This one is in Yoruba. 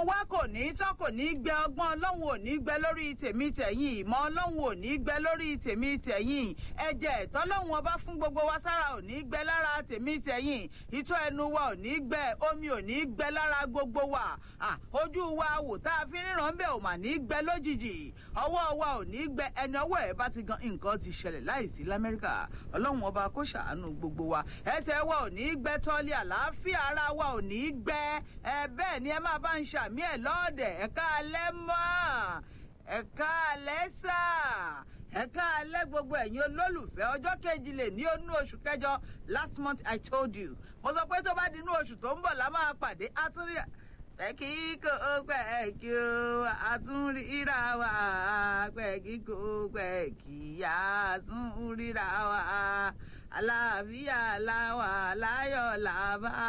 wa kò ní tán kò ní gbẹ ọgbọ́n ọlọ́run ò ní gbẹ lórí tèmi tẹ̀yìn ìmọ̀ ọlọ́run ò ní gbẹ lórí tèmi tẹ̀yìn ẹ̀jẹ̀ tọ́lọ́run ọba fún gbogbo wa sára ò ní gbẹ lára tèmi tẹ̀yìn ìtọ́ ẹnu wa ò ní gbẹ omi ò ní gbẹ lára gbogbo wa ojú wa wò tá a fi ríran bẹ́ẹ̀ ò mà ní gbẹ lójijì ọwọ́ wa ò ní gbẹ ẹni ọwọ́ ẹ̀ bá ti gan nǹkan ti ṣẹlẹ̀ láìsí lamẹ́ríkà ọlọ́run ọba kó ṣàánú gbogbo wa ẹsẹ̀ wa ò ní gbẹ tọ́lé àlàáfíà ara wa ò ní gbẹ ẹ bẹ́ẹ̀ ni ẹ máa bá ń ṣàmì ẹ̀ lọ́ọ̀dẹ̀ ẹ̀ka alẹ́ mọ́ ẹ̀ka alẹ́ sà ẹ̀ka alẹ́ gbogbo ẹ̀yin olólùfẹ́ ọjọ́ kejì lè ní onú oṣù kẹjọ last month i told you mo sọ pé tó bá di inú oṣù tó ń bọ̀ la máa pàdé àtúndì pẹ̀kí kò pẹ̀kí o àtúnríra wa pẹ̀kí kò pẹ̀kí àtúnríra wa àlàáfíà làwà láyọ̀ làbá.